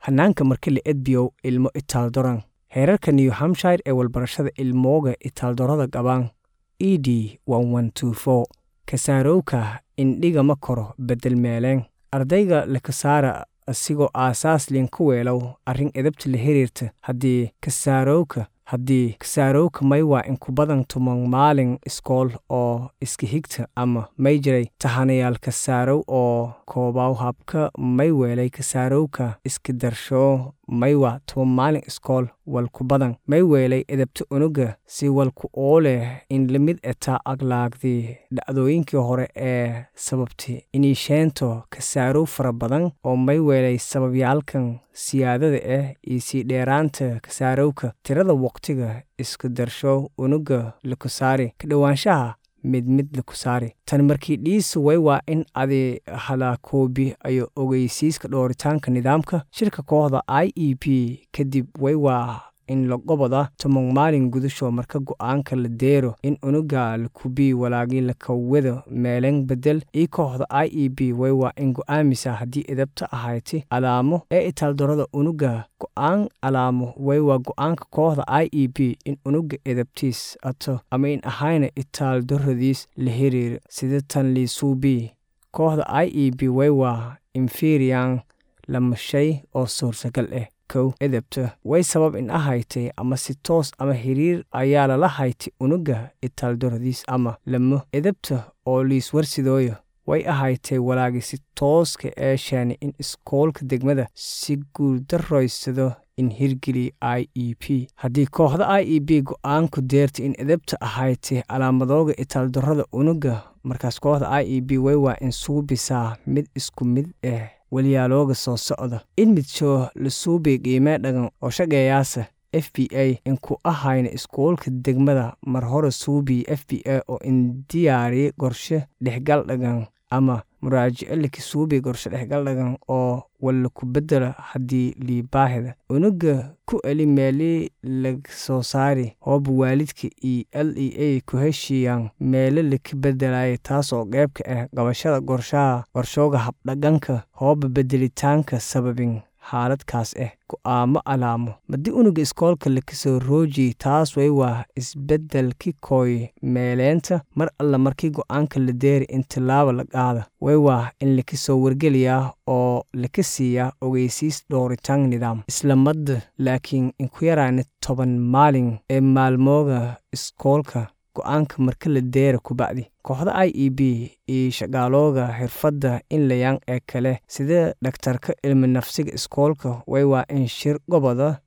hanaanka marka la edbiyow ilmo itaaldoran heerarka new hampshire ee walbarashada ilmooga itaaldorada qabaan e d kasaarowka indhiga ma koro bedel meeleen ardayga lakasaara asigoo aasaas liin ku weelow arrin edabta la xiriirta haddii kasaarowka haddii kasaarowka may waa inku badan tuman maalin iskool oo iska xigta ama may jiray tahanayaal kasaarow oo koobaw habka may weelay kasaarowka iska darshoo may waa tuban maalin iskool walku badan may weelay edabta unuga si walku oo leh in lamid etaa aglaagdii dhacdooyinkii hore ee sababtay iniisheento kasaarow fara badan oo may weelay sababyaalkan siyaadada ah iyo sii dheeraanta kasaarowka tirada waqtiga isku darsho unuga lakusaari ka dhowaanshaha mid mid lakusaari tan markii dhiisu way waa in adi halakoobi ayo ogeysiiska dhooritaanka nidaamka shirka kooxda i e p kadib way waa in la goboda toban maalin gudasho marka go-aanka la deero in unuga lakubii walaagii lakawada meelen bedel io kooxda i e b way waa in go-aamisa haddii edabta ahayti alaamo ee itaaldorada unuga go-aan alaamo way waa go-aanka kooxda i e b in unuga edabtiis ato ama in ahayna itaaldoradiis la xiriir sida tan liisuubi kooxda i e b way waa inferian lama shay oo suurtagal ah kow edebta way sabab in ahaytay ama si toos ama xiriir ayaa lala haytay unuga itaaldoradiis ama lamo edebta oo liiswarsidooyo way ahaytay walaagi si tooska ee sheeni in iskoolka degmada si guuldaroysado in hirgeliya i e p haddii kooxda i e b go-aanku deertay in edebta ahaytay calaamadooga itaaldorada unuga markaas kooxda i e b way waa in suubisaa mid isku mid ah waliyaalooga soo socda in midsho la suubay qiimee dhagan oo shaqeeyaasa f b a inku ahayna iskuolka degmada mar hore suubiy f b a oo in diyaariye qorshe dhexgal dhagan ama muraajico lakasuubi qorshe dhexgal dhagan oo wallaku bedela haddii liibaahida unuga ku eli meeli lasoo saari hooba waalidka iyo l e a ku heshiiyaan meelo laka bedelaya taasoo qeybka ah qabashada qorshaha qorshooga habdhaganka hooba bedelitaanka sababin xaaladkaas ah go-aamo alaamo madii unuga iskoolka lakasoo roojiyey taas way waa isbeddelki kooy meeleenta mar alla markii go-aanka la deeri in tilaaba la qaada way waa in lakasoo wargeliyaa oo laka siiyaa ogeysiis dhooritaan nidaam isla madda laakiin inku yaraana toban maalin ee maalmooga iskoolka go-aanka marka la deera kubacdi kooxda i e b iyo shaqaalooga xirfadda inlayang ee kale sida dhaktarka ilmi nafsiga iskoolka way waa in shir goboda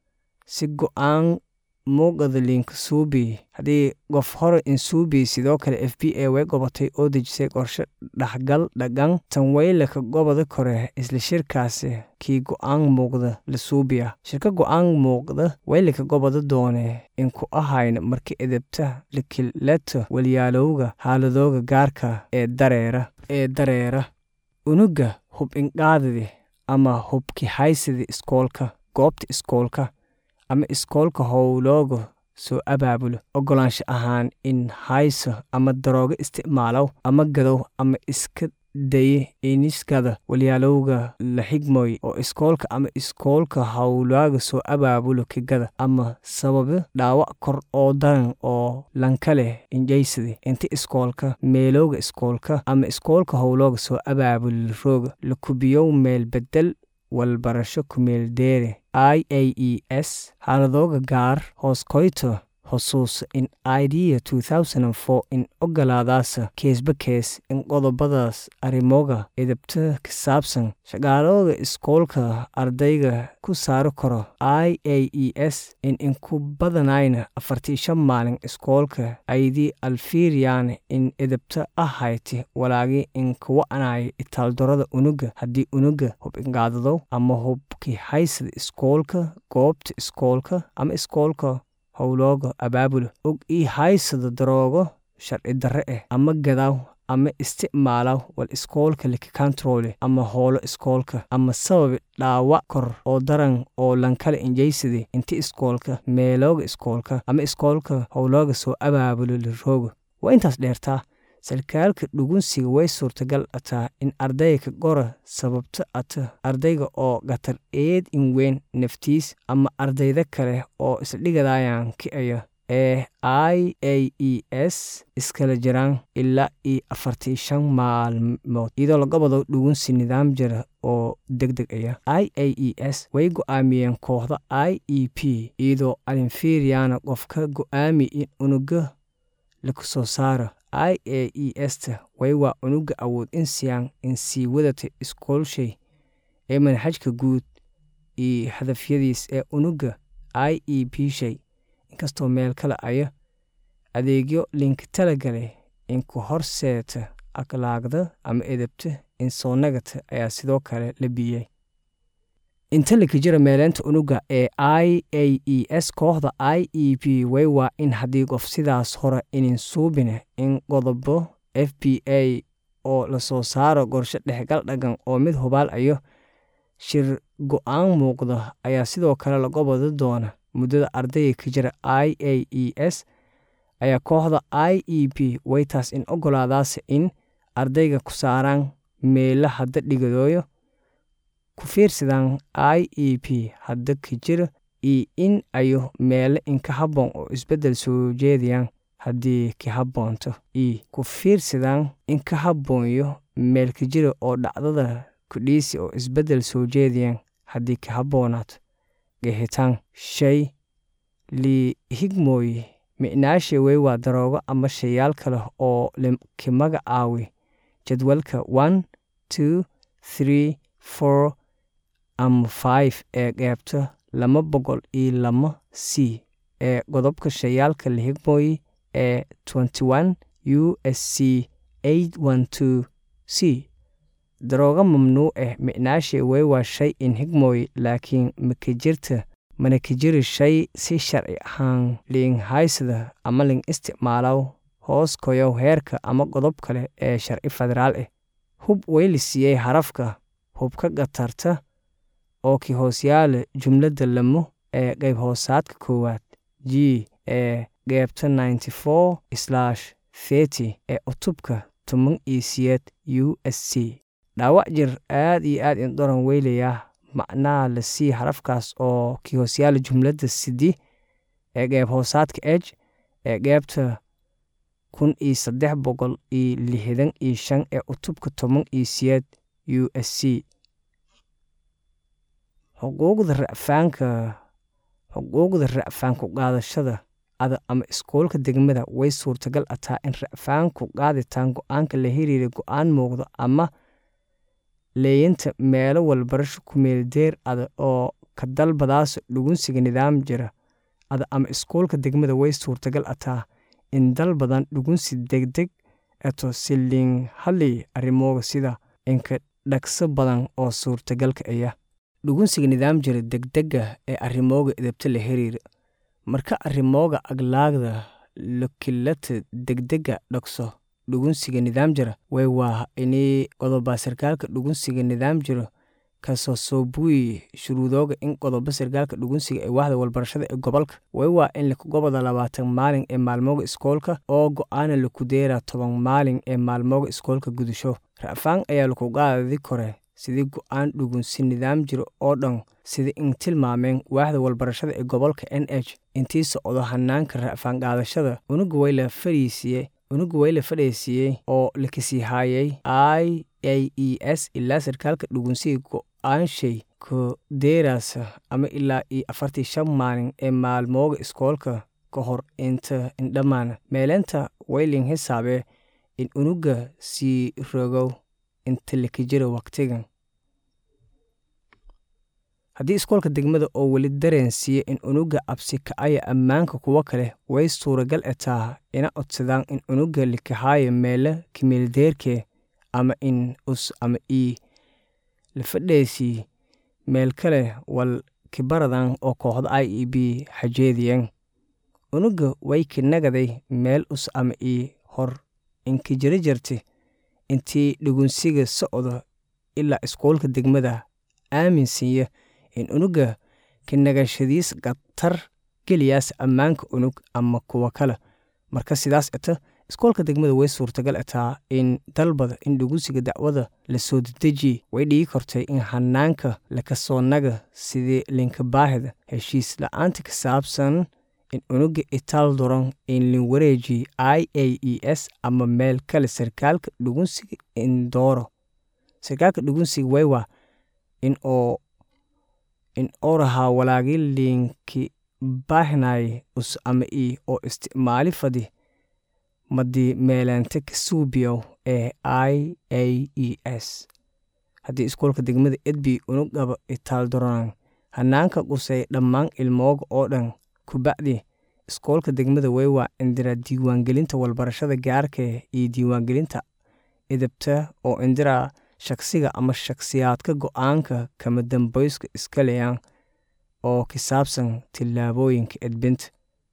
si go-aan muuqada liinka suubi haddii qof hore insuubi sidoo kale f b a way gobatay oo dejisay qorshe dhaxgal dhagan tan waylaka goboda kore isla shirkaasi kii go-aan muuqda la suubiya shirka go-aan muuqda waylaka goboda doone inku ahayna marka edebta lakileto walyaalowga haaladooga gaarka ee dareera ee dareera unuga hub inqaadadi ama hubki haysadi iskoolka goobta iskoolka ama iskoolka howlooga soo abaabulo ogolaansho ahaan in hayso ama daroogo isticmaalow ama gadow ama iska daye iniskada walyaalowga la xigmoy oo iskoolka ama iskoolka howlaaga soo abaabulo kigada ama sababo dhaawac kor oo daran oo lanka leh injaysadi inta iskoolka meelowga iskoolka ama iskoolka howlooga soo abaabulo rooga la kubiyow meel bedel walbarasho kumeel deere i a e s xaaladooga gaar hoos koyto xusuusa in idea in ogolaadaasa keesba kees in qodobadaas arrimooga edabta ka saabsan shaqaalooga iskoolka ardayga ku saari karo i a e s in inku badanayna afartii shan maalin iskoolka aydii alfiriyaan in edabta ahayti walaagi inkuwa'anaya itaaldorada unuga haddii unuga hub inqaadadow ama hubki haysada iskoolka goobta iskoolka ama iskoolka howlooga abaabulo og ii haysado daroogo sharci darre ah ama gadaaw ama isticmaalaw wal iskoolka likakantaroole ama hoolo iskoolka ama sababi dhaawac kor oo daran oo lankala injaysade inti iskoolka meelooga iskoolka ama iskoolka howlooga soo abaabulo la roogo waa intaas dheertaa sarkaalka dhugunsiga way suurtagal ataa in ardayga ka qora sababto ata ardayga oo gatar eed in weyn naftiis ama ardayda kale oo isdhigadayaan ki'aya ee i a e s iskala jiraan ilaa iyo afartii shan maalmood iyadoo laga wado dhugunsi nidaam jira oo deg deg aya i a e s way go'aamiyeen kooxda i e p iyadoo alinferiana qof ka go'aami in unuga laku soo saaro i a e sta way waa unuga awood in siyaan in sii wadata iskoolshay ee manhajka guud iyo hadafyadiis ee unuga i e p shay inkastoo meel kale aya adeegyo linki talagale inku horseeta akhlaaqda ama edabta insoonagata ayaa sidoo kale la biyey inta laka jira meeleynta unuga ee i a e s kooxda i e p way waa in haddii qof sidaas hore inin suubine in qodobo f b a oo lasoo saaro qorshe dhexgal dhagan oo mid hubaal ayo shir go-aan muuqda ayaa sidoo kale laga wada doona muddada ardayga ka jira i a e s ayaa kooxda i e p waytaas in ogolaadaase in ardayga ku saaraan meela hadda dhigadooyo ku fiirsadaan i e p hadda ka jira iyo in ayo meele inka habboon oo isbeddel soo jeedayaan haddii ka habboonto iyo ku fiirsadaan inka habboonyo meel ka jira oo dhacdada kudhiisi oo isbeddel soo jeedayaan haddii ka habboonaato gehitaan shay lii higmooye micnaashe wey waa daroogo ama shayaal kale oo ka magacaawi jadwalka one two three four ama five ee qeybta lama boqol iyo lama c ee qodobka shayaalka la higmooye ee twenty one u s c eight one two c daroogo mamnuuc ah micnaashe wey waa shay in higmooye laakiin maka jirta mana ka jiri shay si sharci ahaan liin haysada ama liin isticmaalow hoos koyow heerka ama qodob kale ee sharci federaal ah hub wayla siiyey harafka hubka qatarta oo ki hoosyaala jumladda lamo ee qayb hoosaadka koowaad g ee qeybta ninety four slash thirty ee cutubka toban iyo siyeed u s c dhaawac jir aad iyo aad indhoran weylayaa macnaha la sii harafkaas oo ki hoosyaala jumladda sidi ee qeyb hoosaadka eg ee qeybta kun iyo saddex boqol iyo lixdan iyo shan ee cutubka toban iyo siyeed u s c xuquuqda racfaanka xuquuqda racfaanku qaadashada ada ama iskoolka degmada way suurtagal ataa in racfaanku qaaditaan go-aanka la hiriira go-aan muuqdo ama leeyinta meelo walbarasho kumeeldeer ada oo ka dalbadaas dhugunsiga nidaam jira ada ama iskoolka degmada way suurtagal ataa in dal badan dhugunsi degdeg eto siliin hadlay arrimooga sida inka dhagso badan oo suurtagalka aya dhugunsiga nidaam jira degdega ee arrimooga edabta la hiriira marka arrimooga aglaagda lokilata degdega dhagso dhugunsiga nidaam jira way waa inii qodoba sarkaalka dhugunsiga nidaam jiro kasoo soo buuyi shuruudooga in qodobo sarkaalka dhugunsiga ee waaxda walbarashada ee gobolka way waa in lakugoboda labaatan maalin ee maalmooga iskoolka oo go-aana laku deeraa toban maalin ee maalmooga iskoolka gudasho ra'faan ayaa laku qaadadi kore sidii go-aan dhugunsi nidaam jiro oo dhan sida in tilmaameen waaxda walbarashada ee gobolka n h intii socdo hanaanka ra'faan qaadashada unuga way la fariisiye unuga way la fadhaysiiyey oo lakasii haayay i a e s ilaa sarkaalka dhugunsiga go-aanshay ku deeraasa ama ilaa iyo afartii shan maalin ee maalmooga iskoolka ka hor inta indhammaan meeleynta wayling hisaabee in unuga sii rogow inta laka jiro waqtigan haddii iskoolka degmada oo weli dareensiiya in unuga absi kacaya ammaanka kuwo kale way suuragal etaa ina codsadaan in unuga likahaayo meelo kimeeldeerke ama in us ama ii la fadheysii meel kale wal kibaradan oo kooxda i e b xajeediyan unuga way kinagaday meel us ama ii hor inka jira jirta intii dhugunsiga socdo ilaa iskoolka degmada aaminsiiya in unuga kinagashadiis khatar geliyaas ammaanka unug ama kuwa kale marka sidaas eto iskoolka degmada way suurtagal ataa in dalbada in dhugunsiga dacwada la soo dedejiye way dhigi kortay in hanaanka lakasoonaga sidii linka baahida heshiis la-aanta ka saabsan in unuga itaal doron in lin wareejiye i a e s ama meel kale sarkaalka dhugunsiga indooro sarkaalka dhugunsiga waywa in oo in orahaa walaagi liinki baahnaye us ama i oo isticmaali fadi madii meeleente ka suubiyow ee i a e s haddii iskoolka degmada edbi unugaba itaal doronan hanaanka qusay dhammaan ilmooga oo dhan kubacdi iskoolka degmada waywa indira diiwaangelinta walbarashada gaarka iyo diiwaangelinta idabta oo indira shaksiga ama shaksiyaadka go-aanka kama dambayska iskaleyan oo ka saabsan tillaabooyinka edbinta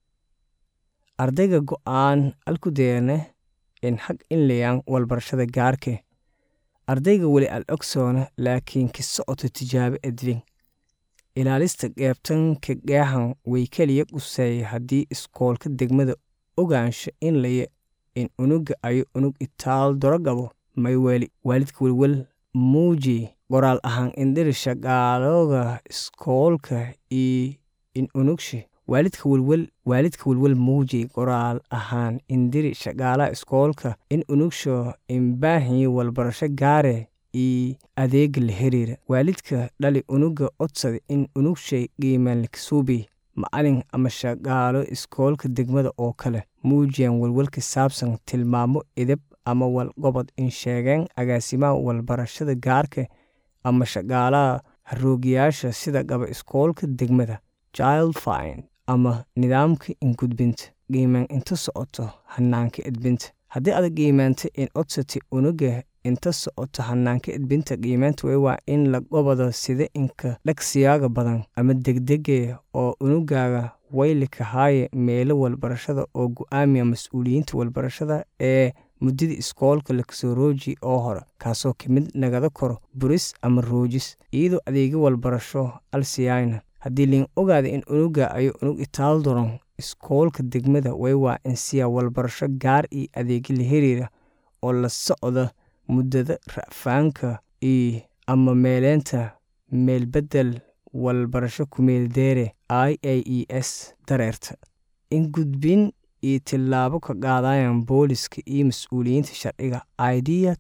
ardayga go-aan alkudeerne in xag inlayaan walbarashada gaarke ardayga weli al ogsoona laakiin ka socoto tijaabo edbin ilaalista qeebtan ka geehan way keliya quseey haddii iskoolka degmada ogaansho in laya in unuga ayo unug itaal dorogabo may weli waalidka welwel muuji qoraal ahaan indhiri shaqaalooga iskoolka iyo in unugshe waalidka welwel waalidka welwel muuji qoraal ahaan indiri shaqaalaha iskoolka in unugsho inbaahiyi walbarasho gaare iyo adeega la xiriira waalidka dhali unuga codsada in unugshay qiimaan lakasuubi macalin ama shaqaalo iskoolka degmada oo kale muujiyaan welwel ka saabsan tilmaamo idab ama walqobod in sheegeen agaasimaha walbarashada gaarka ama shaqaalaha haroogiyaasha sida qaba iskoolka degmada child fine ama nidaamka ingudbinta qiimaan inta socoto hanaanka edbinta haddii adag qiimaanta in codsati unuga inta socoto hanaanka edbinta qiimaanta way waa in la qobado sida inka dhagsiyaaga badan ama degdege oo unugaaga waylikahaaye meelo walbarashada oo go-aamiya mas-uuliyiinta walbarashada ee muddada iskoolka lakasoo rooji oo hore kaasoo ka mid nagada koro buris ama roojis iyadoo adeegyo walbarasho alsiyayna haddii liin ogaada in unuga ayo unug itaal doron iskoolka degmada way waa in siyaa walbarasho gaar iyo adeegyo la xiriira oo la socda muddada ra'faanka iyo ama meeleenta meelbedel walbarasho kumeeldeere i a e s dareerta in gudbin iyo tillaabo ka qaadayan booliska iyo mas-uuliyiinta sharciga idea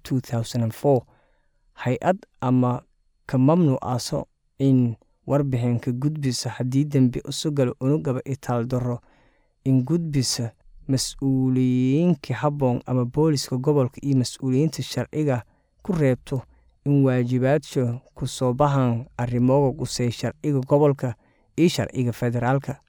hay-ad ama ka mamnuucaaso in warbixinka gudbisa haddii dembi usugalo unugaba itaal daro in gudbisa mas-uuliyiinka habboon ama booliska gobolka iyo mas-uuliyiinta sharciga ku reebto in waajibaadsha ku soo bahan arrimooga qusey sharciga gobolka iyo sharciga federaalka